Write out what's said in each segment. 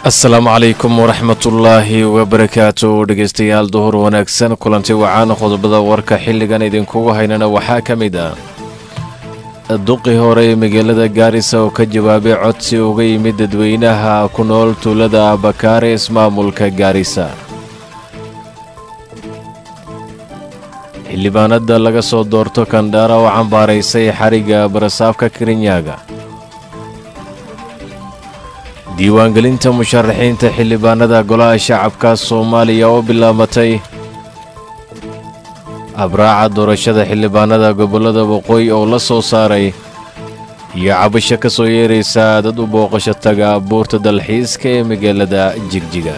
asalaamu calaykum waraxmatullaahi wabarakaatu dhegaystayaal duhur wanaagsan kulanti wacaan qodobada warka xilligan idinkugu haynana waxaa ka mid ah duqii hore ee magaalada gaarisa oo ka jawaabay codsi uga yimid dadweynaha ku nool tuulada bakaare ismaamulka gaarisa xildhibaanada laga soo doorto kandhaara oo cambaaraysay xarigga barasaafka kirinyaaga diiwaangelinta musharaxiinta xildhibaanada golaha shacabka soomaaliya oo bilaabatay abraaca doorashada xildhibaanada gobollada waqooyi oo la soo saaray iyo cabasho ka soo yeeraysa dad u booqasho taga buurta dalxiiska ee magaalada jigjiga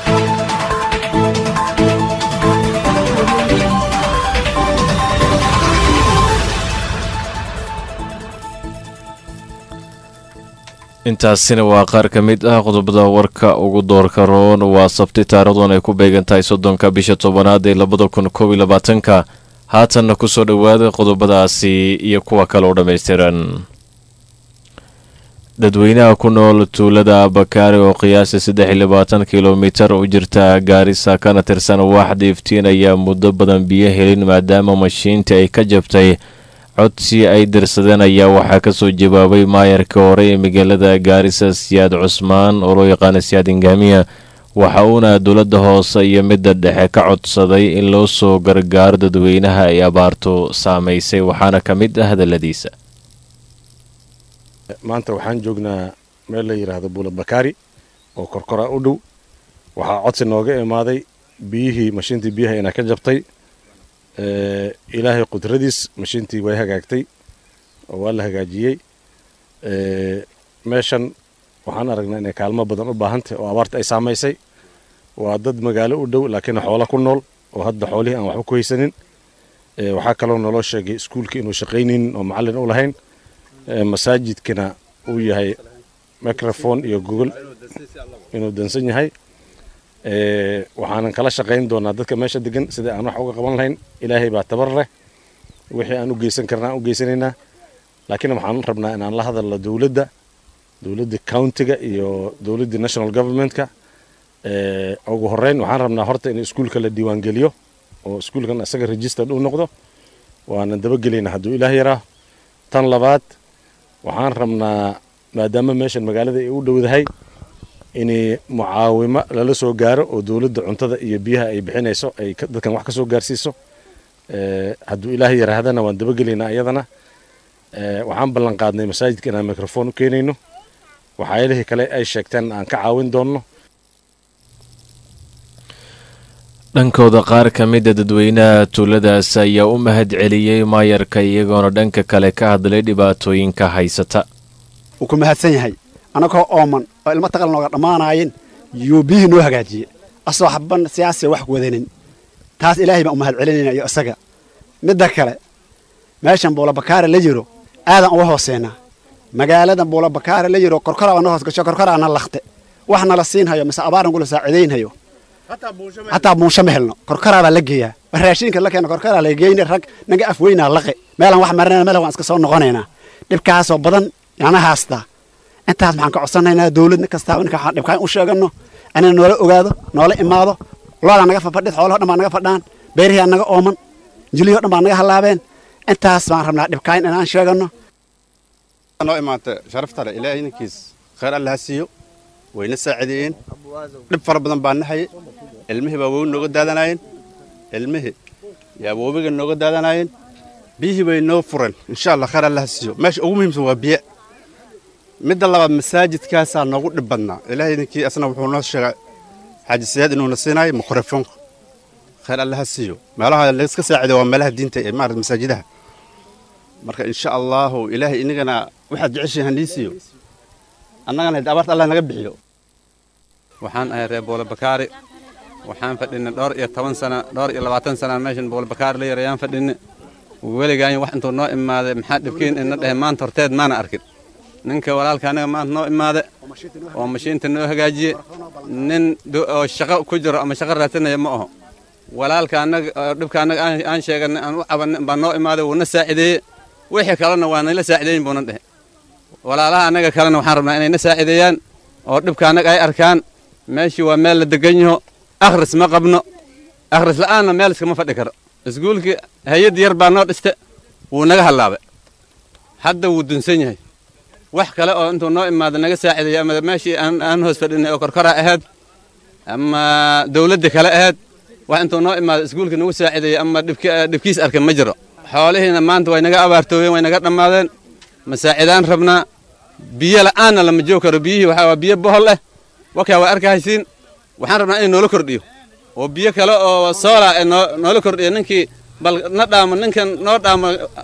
intaasina waa qaar ka mid ah qodobada warka ugu doorka roon waa sabti taarikhdan ay ku beegan tahay soddonka bisha tobanaad ee labada kun koob iyo labaatanka haatanna ku soo dhowaada qodobadaasi iyo kuwa kale oo dhammaystiran dadweynaha ku nool tuulada bakaari oo qiyaasta saddex iyo labaatan kilomitar u jirta gaarisa kana tirsan waaxda iftiin ayaa muddo badan biyo helin maadaama mashiintii ay ka jabtay codsi ay dirsadeen ayaa waxaa ka soo jawaabay maayarka hore ee magaalada gaarisa siyaad cusmaan oo loo yaqaana siyaad ingaamiya waxa uuna dowladda hoose iyo midda dhexe ka codsaday in loo soo gargaaro dadweynaha ay abaartu saamaysay waxaana ka mid ah hadalladiisa maanta waxaan joognaa meel la yidhaahdo buula bakaari oo korkora u dhow waxaa codsi nooga imaaday biyihii mashiintii biyaha inaa ka jabtay ilaahay qudradiis mashiintii way hagaagtay oo waa la hagaajiyey meeshan waxaan aragnaa inay kaalmo badan u baahantahy oo abaarta ay saamaysay waa dad magaalo u dhow laakiin xoola ku nool oo hadda xoolihii aan waxba ku haysanin waxaa kaloo naloo sheegay iskuulka inuu shaqaynaynin oo macallin u lahayn masaajidkana uu yahay microfone iyo gogol inuu dansan yahay waxaanan kala shaqayn doonaa dadka meesha degan sidai aan wax uga qaban lahayn ilaahay baa tabar leh wixii aan u geysan karna aan u geysanaynaa laakiin waxaan rabnaa inaan la hadalno dowladda dowladda countiga iyo dowladda national governmentka ugu horeyn waxaan rabnaa horta in iskuulka la diiwaangeliyo oo iskuulkan isaga registered uu noqdo waanan dabagelaynaa hadduu ilaah yaraa tan labaad waxaan rabnaa maadaama meeshan magaalada ay u dhowdahay in mucaawimo lala soo gaaro oo dowladda cuntada iyo biyaha ay bixinayso ay dadkan wax ka soo gaarsiiso hadduu ilaah yarahdana waan dabagelaynaa iyadana waxaan ballan qaadnay masaajidka inaan microfon u keenayno waxyaalihii kale ay sheegteen aan ka caawin doonno dhankooda qaar ka mida dadweynaha tuuladaas ayaa u mahad celiyey maayarka iyagoona dhanka kale ka hadlay dhibaatooyinka haysata wuu ku mahadsan yahay annagoo ooman oo ilmo taqal nooga dhammaanaayeen yuu biyihii noo hagaajiye asoo xabban siyaasiya wax wadanin taas ilaahay baan u mahad celinayna iyo isaga midda kale meeshan buulabakaare la jiro aadan uga hooseynaa magaaladan buulabakaare la jiro korkoraa baa na hoos gasho korkoraa na lakhte wax nala siinhayo mise abaaran kula saacidaynhayo hataa buunsho ma helno korkoraa baa la geeyaa raashiinka la keena korkoraa la geyne rag naga af weynaa laqe meelaan wax marinayna meel waan iska soo noqonaynaa dhibkaasoo badan yana haastaa intaas maxaan ka codsanaynaa dawlad kastaaba ninka waxaan dhibkaan u sheegano inay noola ogaado noola imaado loodaa naga fafadhid xoolaho dhan baa naga fadhaan beerihii naga ooman jiliho dhan baa naga hallaabeen intaas baan rabnaa dhibkaan inaan sheegano noo imaata sharaftale ilaahay ninkiis khayr alla ha siiyo wayna saacideeyeen dhib fara badan baa nahaye ilmihii baa wowi nooga daadanaayeen ilmihii yaa wowiga nooga daadanaayeen biyihii bay noo fureen insha allah khayr alla ha siiyo meesha ugu muhiimsan waa biyo midda labaad masaajidkaasaa noogu dhib badnaa ilaahay idinkii asna wuxuu noo sheegay xaaji siyaad inuuna siinaayo mikrofoonka khayr alla ha siiyo meelaha layska saacido waa meelaha diinta ee maarata masaajidaha marka insha allaahu ilaahay inagana waxaad jeceshiin hanii siiyo annagana hadi abaarta allah naga bixiyo waxaan ahay reer boolabakaari waxaan fadhinay dhowr iyo toban sana dhowr iyo labaatan sana meeshan boolabakaari la yarayaan fadhinay weligaan wax intuu noo imaaday maxaa dhibkiin ina dhehe maanta horteed maana arkin ninka walaalka anaga maanta noo imaade oo mashiinta noo hagaajiye nin oo shaqo ku jiro ama shaqo raadsanaya ma aho walaalka anaga dhibka annaga aan sheeganay aan u cabanay baa noo imaaday wuuna saacideeye wixii kalena waa nayla saacideeyin buuna dhehe walaalaha annaga kalena waxaan rabnaa inayna saacideeyaan oo dhibka annaga ay arkaan meeshii waa meel la degan yaho akhris ma qabno akhris la'aanna meel iskama fadhi karo iskuulkii hay-ad yar baa noo dhiste wuu naga hallaabay hadda wuu dunsan yahay wax kale oo intuu noo imaado naga saacideeya ama meeshii aan aan hoos fadhinay oo korkora ahayd ama dawladda kale ahayd wax intuu noo imaado iskuulka nagu saacideeya ama dhibki- dhibkiis arka ma jiro xoolihiina maanta way naga abaartoobeen way naga dhammaadeen masaacidaan rabnaa biyo la'aanna lama joogi karo biyihii waxaa waa biyo bohol eh wakaa waa arkahaysiin waxaan rabnaa in noola kordhiyo oo biyo kale oo soola ee noo noola kordhiyo ninkii bal na dhaamo ninkan noo dhaamo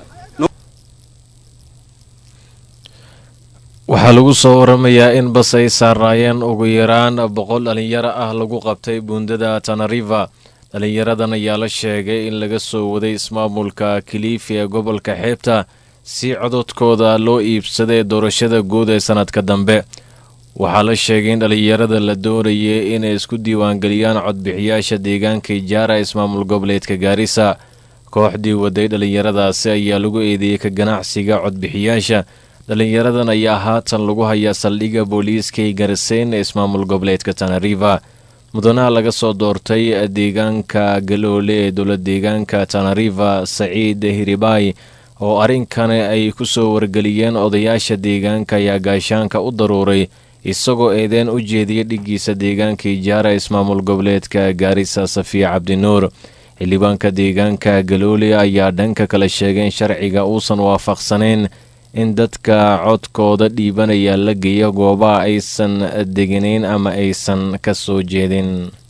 waxaa lagu soo waramayaa in bas ay saarnaayeen ugu yaraan boqol dhalinyaro ah lagu qabtay buundada tanariva dhalinyaradan ayaa la sheegay in laga soo waday ismaamulka kilifi ee gobolka xeebta si cododkooda loo iibsaday doorashada guud ee sannadka dambe waxaa la sheegay in dhalinyarada la doonayay inay isku diiwaangeliyaan codbixiyaasha deegaanka ijaara ismaamul goboleedka gaarisa kooxdii waday dhalinyaradaasi ayaa lagu eedeeyey ka ganacsiga codbixiyaasha dhalinyaradan ayaa haatan lagu hayaa saldhigga booliiska ee gariseen ee ismaamul goboleedka tanariva mudanaha laga soo doortay deegaanka galoole ee dowlad deegaanka tanariva saciid hiribaay oo arrinkani ay ku soo wargeliyeen odayaasha deegaanka ayaa gaashaanka u daruuray isagoo eedeen u jeediyay dhiggiisa deegaanka ijaara ismaamul goboleedka gaarisa safiya cabdinuur xildhibaanka deegaanka galoole ayaa dhanka kale sheegay in sharciga uusan waafaqsanayn in dadka codkooda dhiibanaya la geeyo goobaha aysan deganayn ama aysan ka soo jeedin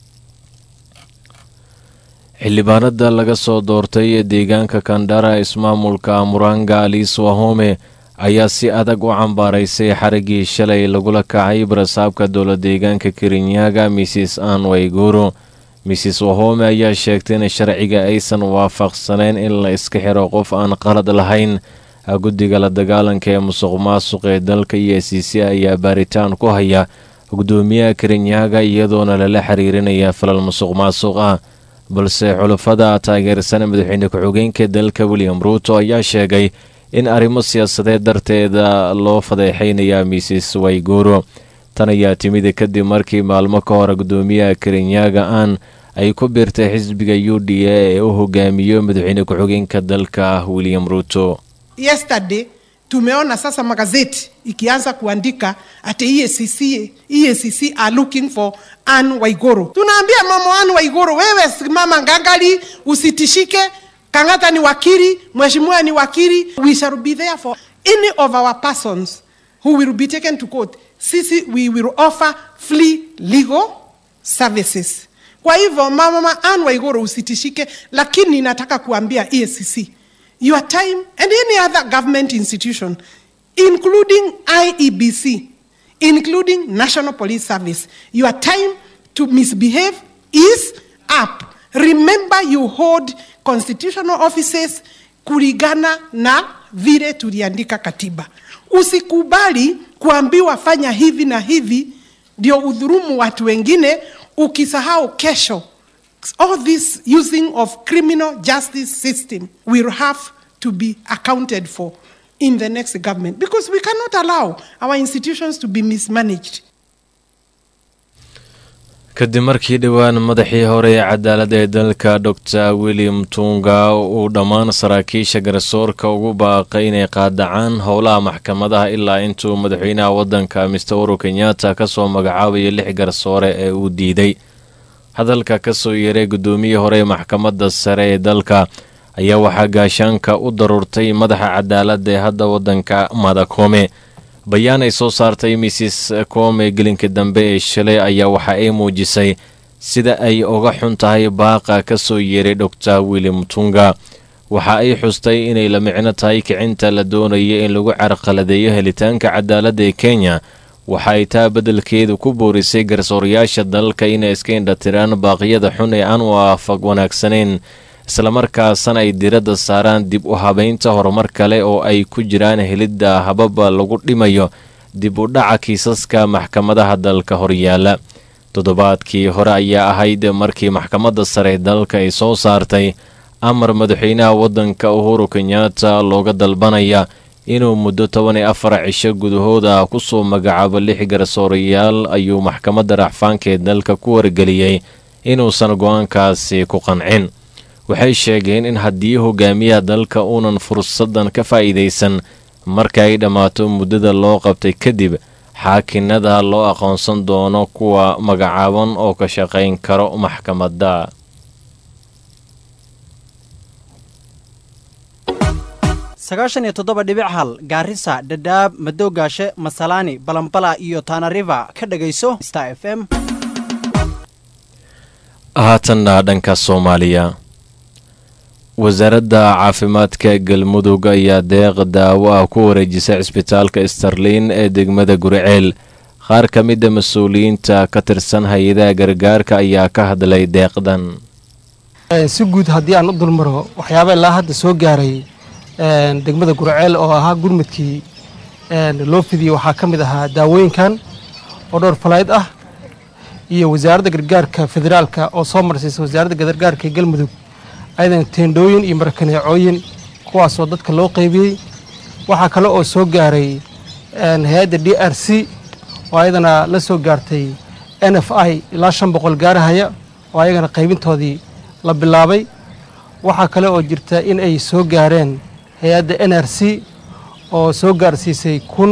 xildhibaanada laga soo doortay deegaanka kandhara ismaamulka muranga aliis wahome ayaa si adag u cambaaraysay xariggii shalay lagula kacay barasaabka dowla deegaanka kirinyaga mrs an wayguru mrs wahome ayaa sheegtay in sharciga aysan waafaqsanayn in la iska xiro qof aan qalad lahayn guddiga la dagaalanka ee musuq maasuq ee dalka iyo c c ayaa baaritaan ku haya gudoomiyaha kirinyaga iyadoona lala xiriirinaya falal musuq maasuq ah balse xulafada taageersan madaxweyne ku-xigeenka dalka william ruuto ayaa sheegay in arrimo siyaasadeed darteeda loo fadeexaynaya mrs wayguro tan ayaa timid kadib markii maalmo ka hor gudoomiyaha kirinyaga aan ay ku biirtay xisbiga u d a ee u hogaamiyo madaxweyne ku-xigeenka dalka william ruuto yesterday tumeona sasa magazeti ikianza kuandika ati EACC, EACC are looking for Anne Waigoro. Tunaambia mama Anne Waigoro, wewe simama ngangari, usitishike. Kangata ni wakili, mheshimiwa ni wakili. We shall be there for any of our persons who will be taken to court. Sisi we will offer free legal services. Kwa hivyo mama Anne Waigoro usitishike, lakini nataka kuambia EACC your time and any other government institution, including IEBC, including National Police Service, your time to misbehave is up. Remember, you hold constitutional offices kulingana na vile tuliandika katiba. Usikubali kuambiwa fanya hivi na hivi ndio udhurumu watu wengine, ukisahau kesho all this using of criminal justice system will have to be accounted for in the next government because we cannot allow our institutions to be mismanaged. kadib markii dhowaan madaxii hore ee cadaaladda ee dalka dor william tunga uu dhammaan saraakiisha garsoorka ugu baaqay inay qaadacaan howlaha maxkamadaha ilaa intuu madaxweynaha waddanka mister uhuru kenyatta ka soo magacaabayo lix garsoore ee uu diiday hadalka ka soo yeeray gudoomiyii hore ee maxkamadda sare ee dalka ayaa waxaa gaashaanka u daruurtay madaxa cadaaladda ee hadda waddanka madakome bayaan ay soo saartay mrs kome gelinka dambe ee shalay ayaa waxa ay muujisay sida ay uga xun tahay baaqa ka soo yeeray dor william tunga waxa ay xustay inay la micno tahay kicinta la doonaya in lagu carqaladeeyo helitaanka cadaaladda ee kenya waxa ay taa beddelkeedu ku boorisay garsoorayaasha dalka inay iska indhatiraan baaqyada xun ee aan waafaq wanaagsanayn islamarkaasna ay diradda saaraan dib u habaynta horumar kale oo ay ku jiraan helidda hababa lagu dhimayo dib u dhaca kiisaska maxkamadaha dalka horyaala toddobaadkii hore ayaa ahayd markii maxkamadda sare dalka ay soo saartay amar madaxweynaha waddanka uhuru kenyatta looga dalbanaya inuu muddo toban iyo afar cisho gudahooda ku soo magacaabo lix garsoorayaal ayuu maxkamadda racfaanka ee dalka ku wargeliyey inuusan go-aankaasi ku qancin waxay sheegeen in haddii hogaamiyaha dalka uunan fursadan ka faa'iidaysan marka ay dhammaato muddada loo qabtay kadib xaakinada loo aqoonsan doono kuwa magacaaban oo ka shaqayn karo maxkamadda sagaashan iyo toddoba dhibic hal gaarisa dhadhaab madowgaashe masalaani balambala iyo tanariva ka dhagayso star f m haatanna dhanka soomaaliya wasaaradda caafimaadka galmudug ayaa deeq daawo ah ku wareejisay cisbitaalka starlin ee degmada guriceel qaar ka mida mas-uuliyiinta ka tirsan hay-adaha gargaarka ayaa ka hadlay deeqdan si guud haddii aan u dulmaro waxyaaba ilaa hadda soo gaaray degmada gurceel oo ahaa gurmudkii loo fidiyey waxaa ka mid ahaa daawooyinkan oo dhowr falayd ah iyo wasaaradda gargaarka federaalka oo soo marsiisa wasaaradda gargaarka galmudug ayadan teendhooyin iyo markaneecooyin kuwaasoo dadka loo qaybiyey waxaa kale oo soo gaaray hay-adda d r c oo ayadana la soo gaartay n f i ilaa shan boqol gaarahaya oo ayagana qaybintoodii la bilaabay waxaa kale oo jirta in ay soo gaareen hay-adda n r c oo soo gaarsiisay kun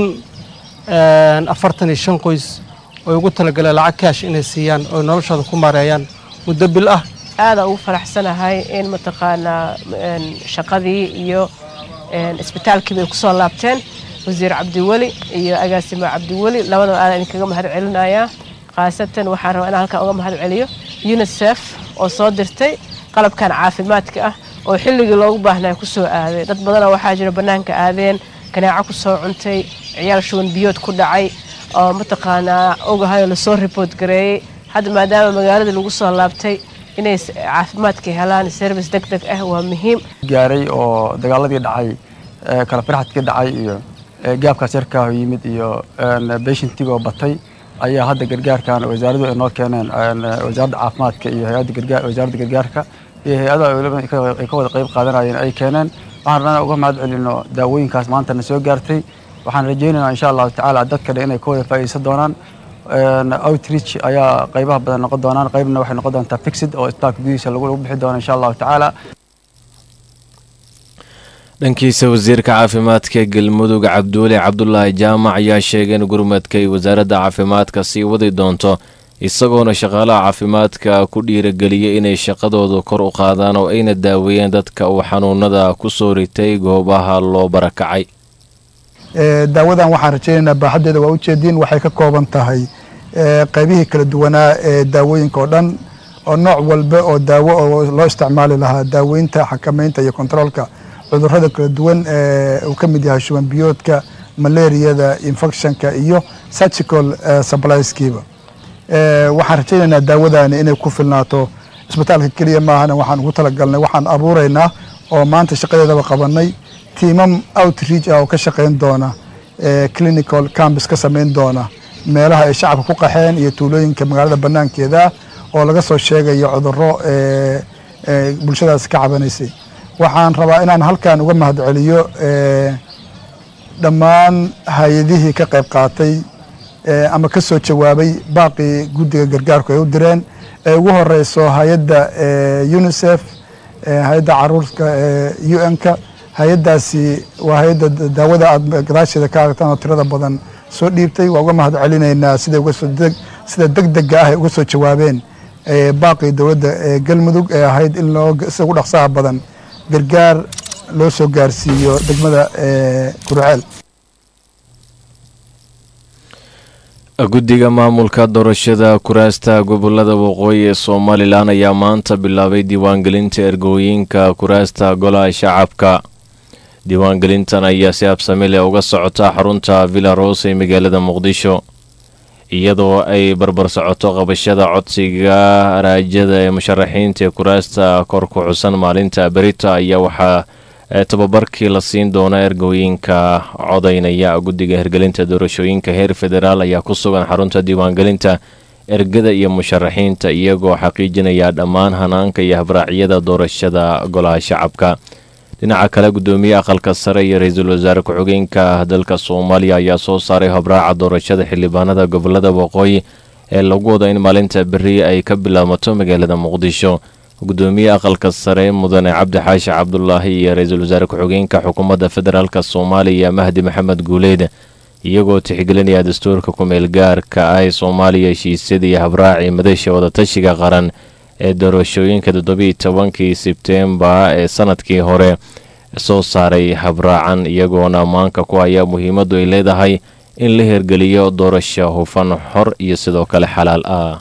afartan iyo shan qoys oo ugu talagaleen lacag kaash inay siiyaan oo noloshooda ku maareeyaan muddo bil ah aada ugu faraxsanahay in mataqaanaa shaqadii iyo isbitaalkii bay kusoo laabteen wasiir cabdiweli iyo agaasimo cabdiweli labadaba aada idinkaga mahad celinayaa khaasatan waxaan rabaa inaan halkan uga mahad celiyo unisef oo soo dirtay qalabkan caafimaadka ah oo xilligii loogu baahnaa kusoo aaday dad badana waxaa jira bannaanka aadeen ganaaco kusoo cuntay ciyaal shuban biyood ku dhacay oo mataqaanaa ogahayoo lasoo riboort gareeyey hadda maadaama magaaladii lagu soo laabtay inay caafimaadka helaan service deg deg ah waa muhiim gaaray oo dagaaladii dhacay kala firxadkii dhacay iyo gaabkaas yarkaa yimid iyo beshintigoo batay ayaa hadda gargaarkan wasaaradu ay noo keeneen wasaaradda caafimaadka iyo hay-adda wasaaradda gargaarka iyo hay-adaha ay ka wada qayb qaadanayeen ay keeneen waxaan rabnaa uga mahad celino daawooyinkaas maantana soo gaartay waxaan rajaynaynaa insha allahu tacaala dadka dhan inay ka wada faa'iidaysan doonaan outreach ayaa qaybaha badan noqon doonaan qaybna waxay noqon doontaa fixid oo isbitaalka gudihiisa lagu bixi doono insha allahu tacaala dhankiisa wasiirka caafimaadka galmudug cabduuli cabdulaahi jaamac ayaa sheegay in gurmadka ay wasaaradda caafimaadka sii wadi doonto isagoona shaqaalaha caafimaadka ku dhiirageliyay inay shaqadooda kor u qaadaan oo ayna daaweeyeen dadka uu xanuunada ku soo ritay goobaha loo barakacay daawadan waxaan rajaynaynaa baaxaddeeda waa ujeediin waxay ka kooban tahay qaybihii kala duwanaa ee daawooyinka oo dhan oo nooc walba oo daawo oo loo isticmaali lahaa daaweynta xakamaynta iyo kontaroolka cudurrada kala duwan uu ka mid yahay shuban biyoodka malaariyada infectionka iyo surgical supplieskiiba waxaan rajaynaynaa daawadani inay ku filnaato isbitaalka keliya maahana waxaan ugu talagalnay waxaan abuuraynaa oo maanta shaqadeedaba qabanay tiimam outreach ah oo ka shaqayn doona clinical campus ka samayn doona meelaha ay shacabka ku qaxeen iyo tuulooyinka magaalada banaankeeda ah oo laga soo sheegayo cudurro bulshadaas ka cabanaysay waxaan rabaa inaan halkan uga mahad celiyo dhammaan hay-adihii ka qayb qaatay ama ka soo jawaabay baaqii guddiga gargaarku ay u direen ee ugu horeyso hay-adda unisef hay-adda caruurka u n-ka hay-addaasi waa hay-adda daawada aada gadaasheeda ka aragtaan oo tirada badan soo dhiibtay waa uga mahad celinaynaa sida sida deg dega ah ay uga soo jawaabeen baaqii dowladda galmudug ee ahayd in loo sida ugu dhaqsaha badan gargaar loo soo gaarsiiyo degmada gurceel guddiga maamulka doorashada kuraasta gobolada waqooyi ee somalilan ayaa maanta bilaabay diiwaangelinta ergooyinka kuraasta golaha shacabka diiwaangelintan ayaa si habsami leh uga socota xarunta villa rose ee magaalada muqdisho iyadoo ay barbar socoto qabashada codsiga raajada ee musharaxiinta ee kuraasta kor ku xusan maalinta berita ayaa waxaa tababarkii la siin doona ergooyinka codaynaya guddiga hirgelinta doorashooyinka heer federaal ayaa ku sugan xarunta diiwaangelinta ergada iyo musharaxiinta iyagoo xaqiijinaya dhammaan hanaanka iyo habraacyada doorashada golaha shacabka dhinaca kale gudoomiye aqalka sare iyo ra-iisul wasaare ku-xigeenka dalka soomaaliya ayaa soo saaray habraaca doorashada xildhibaanada gobolada waqooyi ee lagu wado in maalinta berri ay ka bilaabmato magaalada muqdisho gudoomiye aqalka sare mudane cabdi xaashi cabdulaahi iyo ra-iisul wasaare ku-xigeenka xukuumadda federaalk soomaaliya mahdi maxamed guuleyd iyagoo tixgelinaya dastuurka ku-meel gaarka ah ee soomaaliya heshiisyada iyo habraacii madasha wadatashiga qaran ee doorashooyinka toddobiiy tobankii sebteembar ee sanadkii hore soo saaray habraacan iyagoona ammaanka ku haya muhiimaddu ay leedahay in la hirgeliyo doorasho hufan xor iyo sidoo kale xalaal ah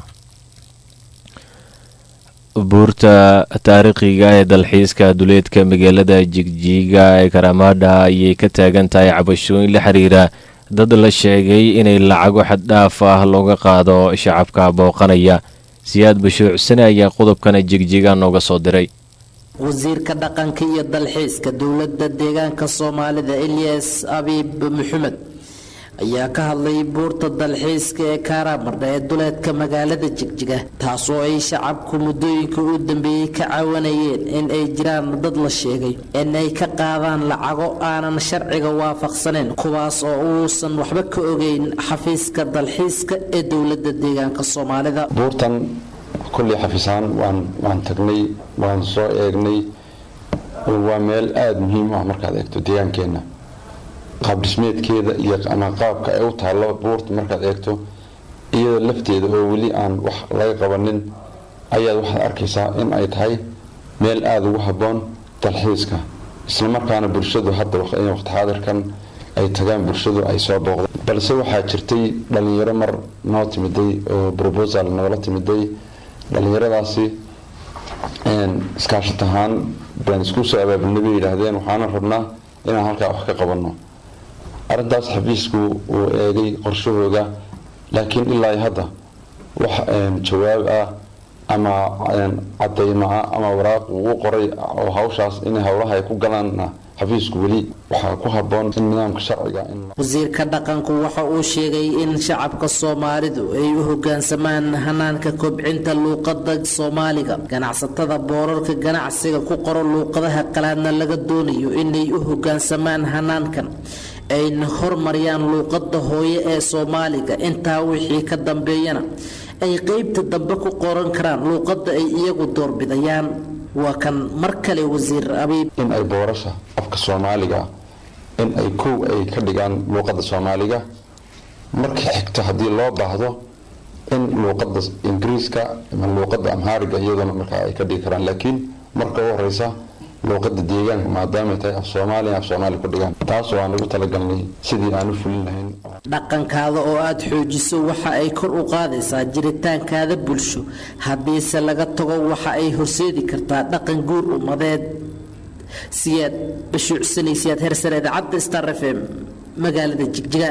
buurta taariikhiga ee dalxiiska duleedka magaalada jigjiga ee karamadha ayay ka taagan tahay cabashooyin la xiriira dad la sheegay inay lacago xaddhaaf ah looga qaado shacabka booqanaya siyaad bashuucsane ayaa qodobkana jigjiga nooga soo diray wasiirka dhaqanka iyo dalxiiska dowladda deegaanka soomaalida ilyas abiib maxamed ayaa ka hadlay buurta dalxiiska ee kaaraamardha ee duleedka magaalada jigjiga taasoo ay shacabku muddooyinka u dambeeyey ka cawanayeen in ay jiraan dad la sheegay in ay ka qaadaan lacago aanan sharciga waafaqsaneyn kuwaas oo uusan waxba ka ogeyn xafiiska dalxiiska ee dowladda deegaanka soomaalida buurtan kolley xafiisaan waan waan tagnay waan soo eegnay waa meel aada muhiim u ah markaad eegto deegaankeenna qaab dhismeedkeeda iyo ama qaabka ay u taallo buurta markaad eegto iyada lafteeda oo weli aan wax laga qabanin ayaad waxaad arkaysaa in ay tahay meel aada ugu habboon dalxiiska islamarkaana bulshadu hadda waqti xaadirkan ay tagaan bulshadu ay soo booqdaan balse waxaa jirtay dhalinyaro mar noo timiday oo brobosal noola timiday dhalinyaradaasi iskaashat ahaan baan isku soo abaabulnay bay yidhaahdeen waxaana rabnaa inaan halkaa wax ka qabanno arrintaas xafiisku uu eegay qorshahooda laakiin ilaa hadda wax jawaab ah ama cadaymo ah ama waraaq uu u qoray oo hawshaas in howlaha ay ku galaanna xafiisku weli waxaa ku habboon in nidaamka sharciga in wasiirka dhaqanku waxa uu sheegay in shacabka soomaalidu ay u hogaansamaan hanaanka kobcinta luuqada soomaaliga ganacsatada boorarka ganacsiga ku qoro luuqadaha qalaadna laga doonayo inay u hogaansamaan hanaankan ayna hormariyaan luuqada hooye ee soomaaliga intaa wixii ka dambeeyana ay qeybta dambe ku qoran karaan luuqada ay iyagu doorbidayaan waa kan mar kale wasiir abiib in ay boorasha afka soomaaliga in ay kow ay ka dhigaan luuqada soomaaliga marka xigta haddii loo baahdo in luuqada ingiriiska ama luuqada amhaariga iyaduna markaa ay ka dhigi karaan laakiin marka u horeysa luuqada deegaanka maadaamay tahay af soomaaliya af soomaali ku dhigaan taasoo aan ugu talagalnay sidii aan u fulin lahayn dhaqankaada oo aada xoojiso waxa ay kor u qaadaysaa jiritaankaada bulsho haddiise laga tago waxa ay horseedi kartaa dhaqan guur ummadeed siyaad bashuucsanaysiyaad hersare idaacadda star f m magaalada jigjiga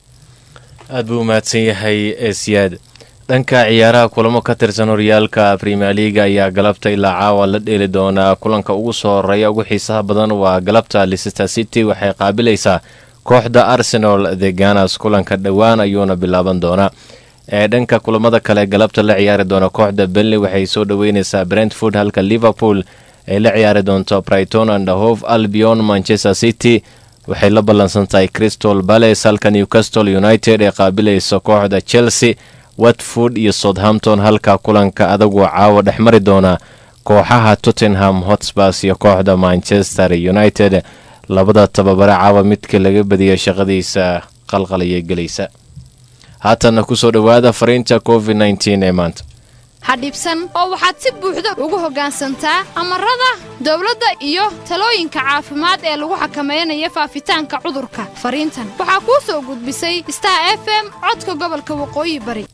aad buu umahadsan yahay ee siyaad dhanka ciyaaraha kulamo ka tirsan horyaalka premier leaga ayaa galabta ilaa caawa la dheeli doonaa kulanka ugu soo horeeya ugu xiisaha badan waa galabta leicester city waxay qaabilaysaa kooxda arsenal the ganas kulanka dhowaan ayuuna bilaaban doonaa ee dhanka kulamada kale galabta la ciyaari doona kooxda benley waxay soo dhaweyneysaa brentford halka liverpool ay la ciyaari doonto brighton and hove albion manchester city waxay la ballansan tahay crystal balace halka newcastle united ee qaabilaysa kooxda chelsea watford iyo southampton halka kulanka adaguu caawa dhex mari doona kooxaha tottenham hotspurs iyo kooxda manchester united labada tababare caawa midka laga badiya shaqadiisa qalqalaya gelaysa haatanna kusoo dhowaada fariinta covid nteen ee maanta ha dhibsan oo waxaad si buuxda ugu hoggaansantaa amarada dawladda iyo talooyinka caafimaad ee lagu xakamaynayo faafitaanka cudurka fariintan waxaa kuu soo gudbisay star f m codka gobolka waqooyi bari